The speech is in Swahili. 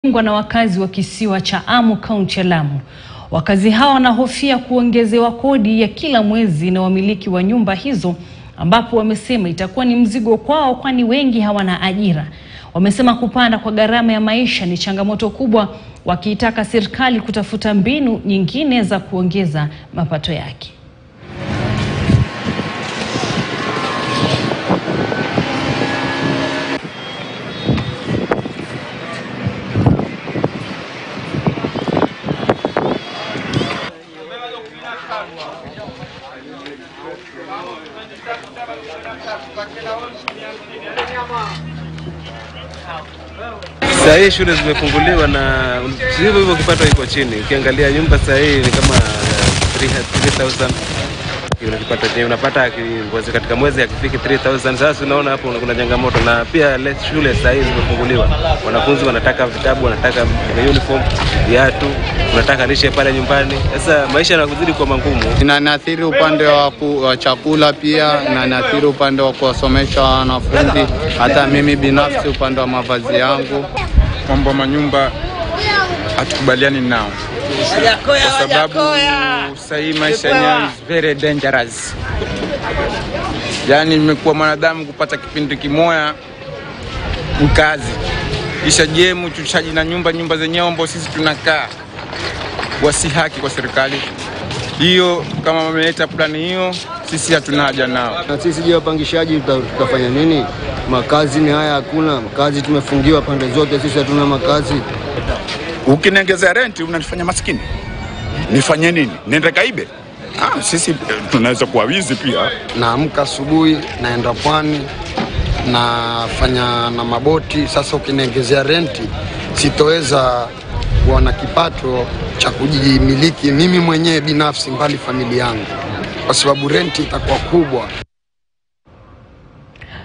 ungwa na wakazi wa kisiwa cha Amu kaunti ya Lamu. Wakazi hawa wanahofia kuongezewa kodi ya kila mwezi na wamiliki wa nyumba hizo, ambapo wamesema itakuwa ni mzigo kwao, kwani wengi hawana ajira. Wamesema kupanda kwa gharama ya maisha ni changamoto kubwa, wakiitaka serikali kutafuta mbinu nyingine za kuongeza mapato yake. Saa hii shule zimefunguliwa na hivyo hivyo kipato iko chini. Ukiangalia nyumba saa hii ni kama 3000 Una kipato chenye unapata ki- mwezi katika mwezi akifiki 3000 sasa unaona hapo kuna changamoto, na pia le- shule saa hii zimefunguliwa, wanafunzi wanataka vitabu, wanataka uniform, viatu, unataka lishe pale nyumbani. Sasa maisha yanazidi kuwa magumu. Inaniathiri upande wa, ku, wa chakula pia, inaniathiri upande wa kuwasomesha wanafunzi, hata mimi binafsi upande wa mavazi yangu. mambo ya manyumba hatukubaliani nao kwa sababu sahii maisha yenyewe is very dangerous. Yaani imekuwa mwanadamu kupata kipindi kimoya mkazi kisha jemu chuchaji na nyumba nyumba zenyewe ambao sisi tunakaa wasi haki kwa serikali hiyo. Kama wameleta plani hiyo, sisi hatuna haja nao. Na sisi je, wapangishaji tuta- tutafanya nini? Makazi ni haya, hakuna makazi, tumefungiwa pande zote, sisi hatuna makazi. Ukiniongezea renti unanifanya maskini, nifanye nini? Nende kaibe? Ah, sisi eh, tunaweza kuwa wizi pia. Naamka asubuhi, naenda pwani, nafanya na maboti. Sasa ukiniongezea renti, sitoweza kuwa na kipato cha kujimiliki mimi mwenyewe binafsi, mbali familia yangu, kwa sababu renti itakuwa kubwa.